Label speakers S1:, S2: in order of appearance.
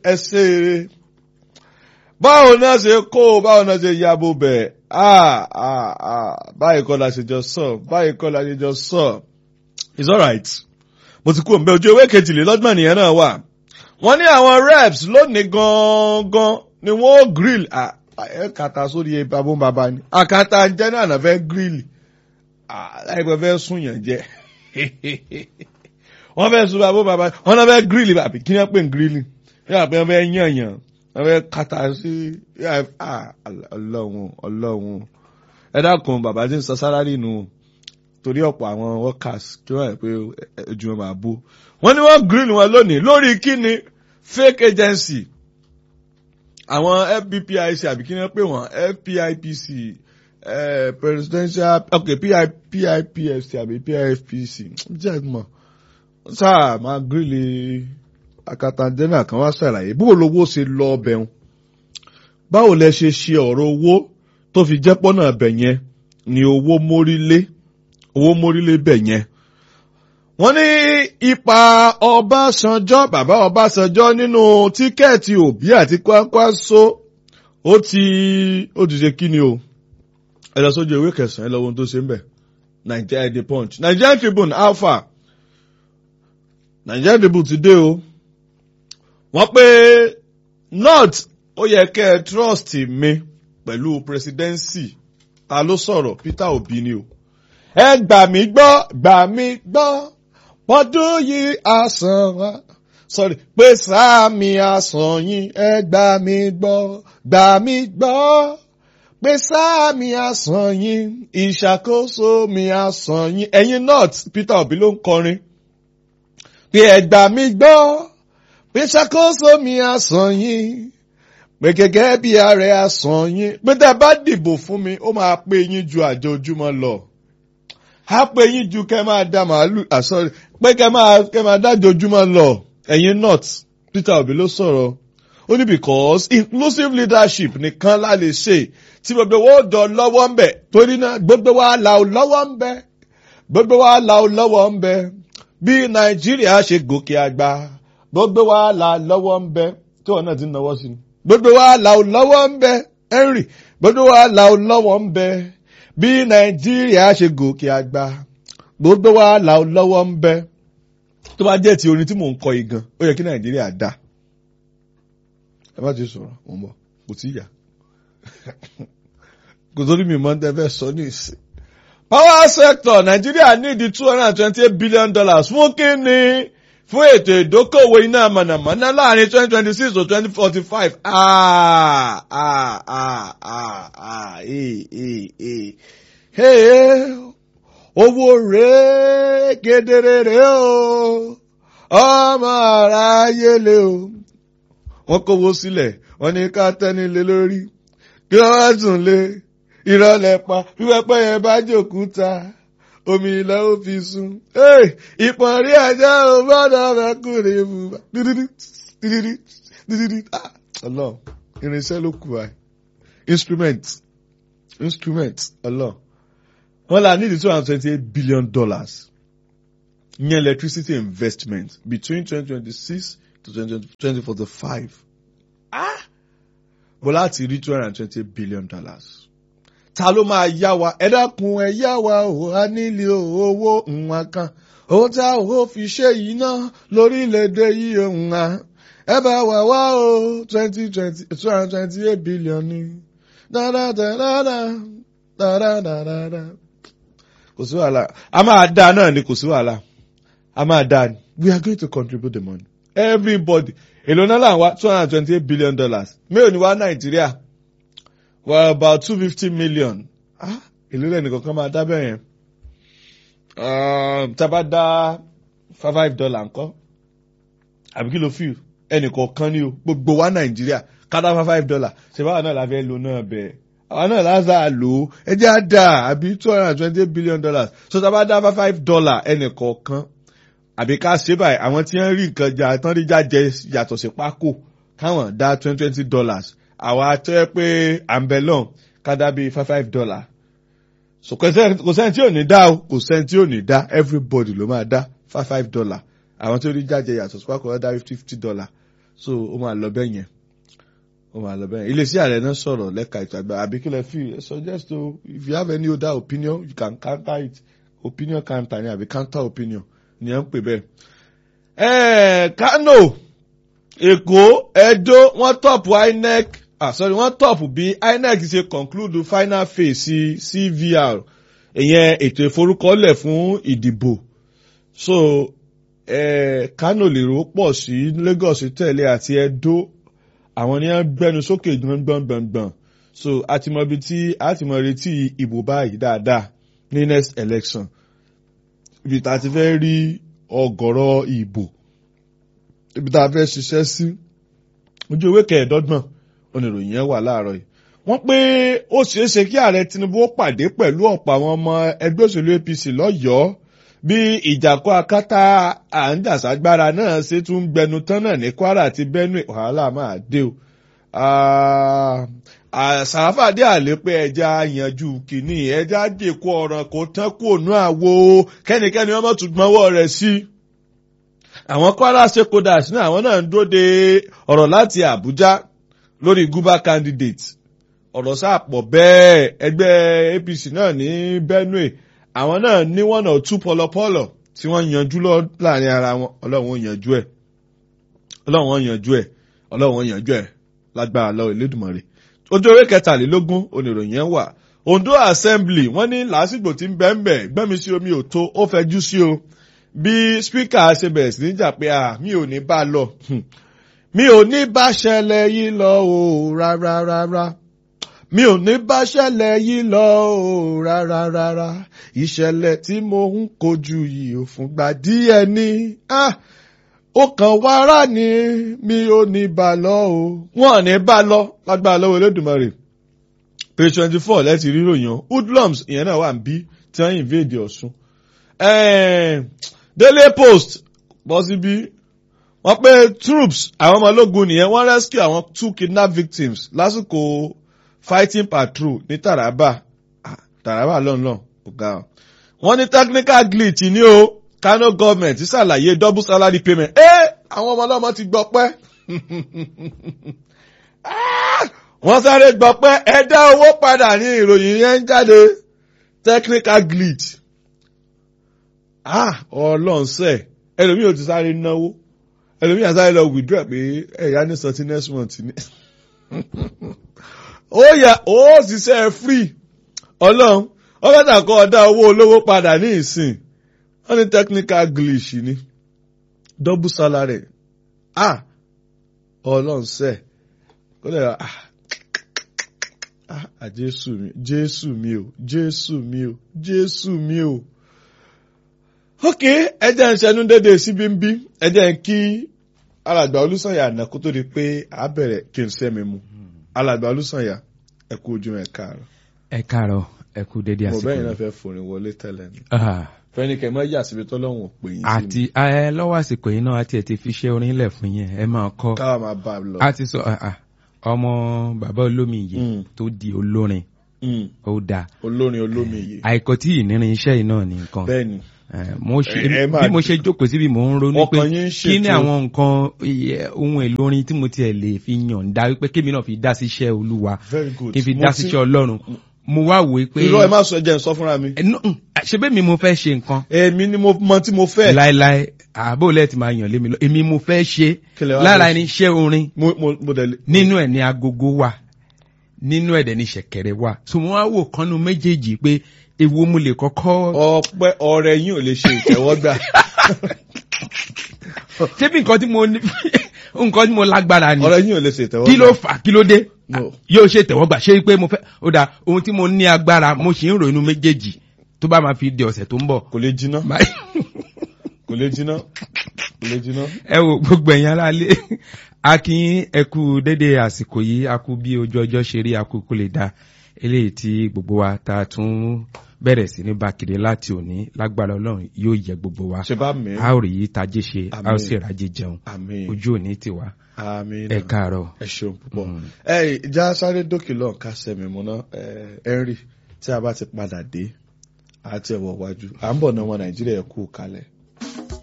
S1: ẹ ṣe eré báwo náà ṣe kó báwo náà ṣe yabo bẹ̀ báyìí kọ́ la ṣe jọ sọ báyìí kọ́ la ṣe jọ sọ it's alright mo ti kú òǹbẹ ojú ewé kejìlélọ́gbọ̀n nìyẹn náà wà wọ́n ní àwọn reps lónìí gangan ni wọ́n ó grill ẹ kàtà sórí babó bàbá ni àkàtà jẹ́ náà náà fẹ́ grill láìpẹ́ fẹ́ sún yàn jẹ́ wọ́n fẹ́ sún babó bàbá wọ́n náà fẹ́ grill àbí kí ni wọ́n pè ń grill yàrá pé wọ́n fẹ́ yàn yàn wọ́n fẹ́ kàtà sí ọlọ́run ọlọ́run ẹ dákun bàbá tí ń sọ sálárì nù torí ọ̀pọ̀ àwọn workers kí wọ́n rẹ̀ pé ojú wọn máa bó wọ́n ní wọ́n grill wọn lónìí lórí kíni fake agency àwọn fbpic àbí kí wọ́n pè wọ́n fpipc eh, presidential ok pipfc àbí pifpc jẹ́ mọ̀ sáà máa grill akatandena kan wá ṣàlàyé bó lówó ṣe lọ ọbẹ̀ wọn báwo lẹ ṣe ṣe ọ̀rọ̀ owó tó fi jẹ́ pọ́nà ọbẹ̀ yẹn ni owó mórílé owó mórílé bẹ̀ yẹn. wọ́n ní ipa ọbásanjọ́ bàbá ọbásanjọ́ nínú tíkẹ́ẹ̀tì òbí àti kwakwaso ó ti ó ti ṣe kíni o ẹ lọ sójú ìwé kẹsàn-án ẹ lọ wo ohun tó ṣe ń bẹ̀ Nigeria The Punch Nigerian Tribune alpha Nigerian Tribune ti dé o wọ́n pé north ó yẹ kẹ́ ẹ trust mi pẹ̀lú presidency ta ló sọ̀rọ̀ Peter Obi ni o ẹ gbà mí gbọ́ gbà mí gbọ́ pọ́dún yìí àsàn wa sorry pé sáàmì àsàn yín ẹ gbà mí gbọ́ gbà mí gbọ́ pé sáàmì àsàn yín ìṣàkóso mi àsàn yín ẹ̀yin north Peter Obi ló ń kọrin pé ẹ gbà mí gbọ́ pé ṣàkóso mi àsàn yín pé gẹ́gẹ́ bí ààrẹ àsàn yín pé tẹ́ bá dìbò fún mi ó máa pé yín ju àjọ ojúmọ́ lọ á pé yín ju kẹ́ máa da màálù àsọ̀rọ̀ pé kẹ́ máa kẹ́ máa dájọ́ ojúmọ́ lọ ẹ̀yin north Peter Obi ló sọ̀rọ̀ ó ní because inclusive leadership nìkan la lè ṣe tí gbogbo wa ó dọ̀ lọ́wọ́ ń bẹ̀ torí náà gbogbo wa là ó lọ́wọ́ ń bẹ̀ gbogbo wa là ó lọ́wọ́ ń bẹ̀ bí Nàìjíríà ṣe gòkè àgbà gbogbo wa là lọ́wọ́ ń bẹ̀ tí wọn náà ti ń náwó sí ni gbogbo wa là ó lọ́wọ́ ń bẹ̀ Henry gbogbo wa là ó lọ́wọ́ ń bẹ̀ bí Nàìjíríà ṣe gòkè àgbà gbogbo wa là ó lọ́wọ́ ń bẹ̀ tó bá jẹ́ ti orin tí mò ń kọ igan ó yẹ kí Nàìjíríà dá ẹ bá ti sọ̀rọ̀ mò ń bọ̀ kò tí yà kò sórí mi mọ́ tẹ́ fẹ́ sọ ní ìsìn. power sector Nàìjíríà need two hundred and twenty eight billion dollars fún kíni fún ètò ìdókòwò iná mọ̀nàmọ́ná láàrin twenty twenty six to twenty forty five. Ah, ah, ah, ah, ah, eh, eh, eh. Hey, owó rèé kedere rèé o ọmọ aráyé lé o wọ́n kówó sílẹ̀ wọ́n ní ká tẹ́nilé lórí kí wọ́n wá tún lé ìrọ̀lẹ́ pa pípẹ́pẹ́ yẹn bá jòkúta omi ilẹ̀ ó fi sun. ìpọ̀n rí ajá ò gbọ́dọ̀ mẹ́kùnrin bùbá dídídí dídídí dídídí ọlọ́ irinṣẹ́ ló kù wáyé instrument instrument ọlọ́ wọ́n là nídìí two hundred twenty eight billion dollars ní electricity investment between twenty twenty six to twenty forty five ah bó láti rí two hundred and twenty billion dollars ta ló máa yá wa ẹ dákun ẹ yá wa ò a nílé owó nǹkan kan owó tá ò fi ṣe yìí ná lórílẹ̀‐èdè yìí nǹkan ẹ bá wà wá o twenty twenty two hundred twenty eight billion ni dáadáa dáadáa kò sí wàhálà a máa dá náà ni kò sí wàhálà a máa dá ni we are going to contribute the money everybody èlò náà là ń wá two hundred and twenty eight billion dollars mélòó ni wá nàìjíríà were about two fifty million ah èlò lẹ́nu kankan máa dá bẹ́ẹ̀ yẹn tábà dá five five dollar ńkọ́ àbí kí ló fi ẹnì kọ̀ọ̀kan ní o gbogbo wa nàìjíríà ká dá five five dollar ṣe báwa náà la fẹ́ lo náà bẹ́ẹ̀ àwa náà lásà lò ó ẹ jẹ́ á dà àbí two hundred and twenty eight billion dollars so tábà dá five five dollar ẹnì kọ̀ọ̀kan àbí ká ṣe báyìí àwọn tí wọ́n rí nǹkan jà tán rí jájẹ yàtọ̀ sí pákó káwọn dá twenty twenty dollars àwa tó yẹ pé àǹbẹ̀lọ́n ká dá bíi five five dollar so kò sẹ́ni tí ò ní dá o kò sẹ́ni tí ò ní dá everybody ló máa dá five five dollar àwọn tó rí jájẹ yàtọ̀ sí pákó wọ́n dá fifty dollar so ó máa lọ bẹ́ẹ̀ yẹn ó máa lọ bẹ́ẹ̀ yẹn iléeṣẹ́ ààrẹ náà sọ̀rọ̀ lẹ́ka ètò àgbà àbí kílẹ̀ fi suggest o if you have any other opinion you can counter it opinion counter ni àbí counter opinion ni ẹ ń pè bẹ́ẹ̀. ẹ̀ẹ́ Kano Èkó Ẹdó wọ́n tọ̀pù INEC ah sorry wọ́n tọ̀pù bí INEC ṣe conclude final phase CVR ìyẹn ètò ìforúkọlẹ̀ fún ìdìbò so eh, Kano lè rò pọ̀ sí Lagos tẹ̀lé àti Ẹdó àwọn ni wọ́n gbẹnu sókè gbọ̀ngbọ̀ngbọ̀ngbọ̀n so a ti mọ ibi tí a ti mọ retí ìbò báyìí dáadáa ní next election ibi tá a ti fẹ́ rí ọ̀gọ̀rọ̀ ìbò ibi tá a fẹ́ ṣiṣẹ́ sí ojú ewé kẹẹ̀ẹ́dọ́gbọ̀n oníròyìn yẹn wà láàárọ̀ yìí wọ́n pé ó ṣeé ṣe kí ààrẹ Tinubu ó pàdé pẹ̀lú ọ̀pọ̀ àwọn ọmọ ẹgbẹ́ òṣèlú APC lọ́yọ̀ọ́ bí ìjàkọ́ akátá àǹdàságbára náà ṣe tún gbẹnu tán náà ní Kwara àti Benue wàhálà máa dé o sàràfàdé àlè pé ẹja yanjú kìíní ẹja dèkó ọ̀ràn kò tán kó nú àwo kẹ́nikẹ́ni ọmọ tún gbọ́nwọ́ rẹ̀ sí. àwọn Kwara stakeholders náà àwọn náà ń dúró de ọ̀rọ̀ láti Àbújá lórí guba candidate ọ̀rọ̀ sáàpọ̀ bẹ́ẹ̀ ẹgbẹ́ APC náà ní Benue àwọn náà ní one or two pọlọpọlọ tí wọ́n yanjú lọ láàrin ara wọn ọlọ́run ó yanjú ẹ̀ ọlọ́run ó yanjú ẹ̀ ọlọ́run ó yanjú ẹ̀ lágbára lọ Elédùmarè ojú orí kẹtàlélógún oníròyìn yẹn wà Ondo assembly wọ́n ní làásìgbò tí ń bẹ ń bẹ gbẹ́mi sí omi ò tó ó fẹjú sí o bí spíkà ṣe bẹ̀rẹ̀ sí níjà pé à mi ò ní bá lọ mi ò ní bá ṣẹlẹ̀ yìí lọ o rárá rárá mi ò ní bá ṣẹlẹ̀ yìí lọ o rárá rárá ìṣẹ̀lẹ̀ tí mo ń kojú yìí ò fúngbà díẹ̀ ní ó kàn wára ni mi ò ní bá lọ o wọn ò ní bá lọ lágbára lọ́wọ́ Olódùmarè page twenty four lẹ́tì ríròyìn hoodlums ìyẹn náà wà ń bí tí wọ́n invade Ọ̀ṣun Daily Post bọ́ síbí wọ́n pé troops àwọn ọmọ ológun nìyẹn wọ́n rescue àwọn two kidnap victims lásìkò fighting patrol ní Taraba Taraba lọ́nlọ́n ọ̀gá wọ́n ní technical glitch ní o Kano government ṣàlàyé double salary payment ẹ́ àwọn ọmọ ọlọ́mọ ti gbọ́ pẹ́ wọ́n sáré gbọ́ pé ẹ dá owó padà ní ìròyìn yẹn ń jáde technical glitch ah ọlọ́ọ̀nsẹ̀ ẹlòmíì ò ti sáré náwó ẹlòmíì àti sáré lọ withdraw pé ẹ̀yà ní sọtí next month ni ó yà ó ṣiṣẹ́ free ọlọ́run ọlọ́dà kọ́ ọ̀dá owó olówó padà ní ìsìn wọ́n ní technical glitch ni double salary ah ọlọ́ọ̀nsẹ̀ kó lè ah ah jésù mi jésù mi o jésù mi o jésù mi o. ok ẹjẹ ń ṣẹnu dédé síbi ń bí ẹjẹ ń kí alàgbà olùsànyà àná kó tó di pé a bẹ̀rẹ̀ kí n sẹ́mi mu alàgbà olùsànyà ẹ kú ojú ẹ káàárọ̀.
S2: ẹ káàárọ̀ ẹ kú dédé àsìkò
S1: mo bẹ́ẹ̀ náà fẹ́ forin wọlé tẹ́lẹ̀ ni.
S2: Ah,
S1: fẹ́nikẹ́ mọ́ yà síbi tọ́lọ́hún ò pè yín sí
S2: àti ẹ lọ́wọ́ àsìkò yìí náà àti ẹ̀ ti fi ṣe orin lẹ̀ fún yẹn ẹ máa kọ́
S1: káwa máa bá a lọ.
S2: a ti sọ ah, ah, ọmọ bàbá olómi yìí
S1: Mm.
S2: tó di olórin
S1: Mm,
S2: ó dáa
S1: olórin olómi yìí
S2: àìkọ́ tí ìnírin iṣẹ́ yìí náà ní nǹkan
S1: bẹ́ẹ̀ ni
S2: Eh, mo ṣe
S1: Ẹ- ẹ máa
S2: bí mo ṣe jókòó síbi mò ń ronú pé
S1: ọkàn yín ń
S2: kí ni
S1: ṣètò
S2: àwọn nǹkan iye, ohun èlò orin tí mo tiẹ̀ lè fi yànda wípé kémi náà fi dá sí iṣẹ́ olúwa
S1: very good.
S2: kí n fi
S1: Mo
S2: dá
S1: ti-
S2: sí iṣẹ́ ọlọ́run mo wá wò ó pé
S1: irọ́ ẹ má sọ jẹ́ n sọ fúnra mi.
S2: Eh, no, mm, ṣe bẹ́ẹ̀ mi mo fẹ́ ṣe nǹkan
S1: èmi ni mo mọ tí mo fẹ́.
S2: láéláé àbò lẹ́ẹ̀ tí máa yàn lé mi lọ èmi mo fẹ́ ṣe
S1: Kí lẹ wá
S2: lára
S1: fẹ́
S2: ẹni iṣẹ́ orin
S1: mo mo mo dẹ̀ lè.
S2: nínú ẹ̀ ní agogo wà nínú ẹ̀ dẹ̀ ní ṣẹ̀kẹ̀rẹ̀ wà so mo wá wò kánú méjèèjì pé èwo mo lè kọ́kọ́
S1: ọpẹ́ ọrẹ yín ò lè ṣe ìtẹ́wọ́gbà.
S2: ṣé bí nǹkan tí mo ní nǹkan tí mo lágbára ni
S1: ọrẹ yín ò lè ṣe ìtẹ́wọ́gbà.
S2: kí ló fà kí ló dé
S1: No.
S2: yóò ṣe tẹ̀wọ́gbà ṣé pé mo fẹ́ ó dà ohun tí mo ní agbára mo sì ń ròyìn méjèèjì tó bá máa fi di ọ̀sẹ̀ tó ń bọ̀.
S1: kò lè jiná
S2: Báyìí-
S1: kò lè jiná kò lè jiná.
S2: ẹ wo gbogbo ẹ̀yin aráalé a kí yín ẹ kú dédé àsìkò yìí a kú bí ojú ọjọ́ ṣe rí a kú kó lè da eléyìí tí gbogbo wa ta tún bẹ̀rẹ̀ sí ní bákìrì láti òní lágbára ọlọ́run yóò yẹ gbogbo wa
S1: ṣe bá mi.
S2: a ó rí yìí tajé ṣe a ó
S1: Àmín.
S2: sì rájé jẹun
S1: àmín
S2: ojú òní tiwa
S1: àmín.
S2: ẹ káàárọ̀.
S1: ẹ ṣeun púpọ̀.
S2: Mm.
S1: ẹ ìjà sáré dókè lọ́n ká sẹ́mi mu náà ẹ Henry tí a bá ti padà dé àti ẹ̀wọ̀ wájú à ń bọ̀ náà wọn Nàìjíríà kú kalẹ̀.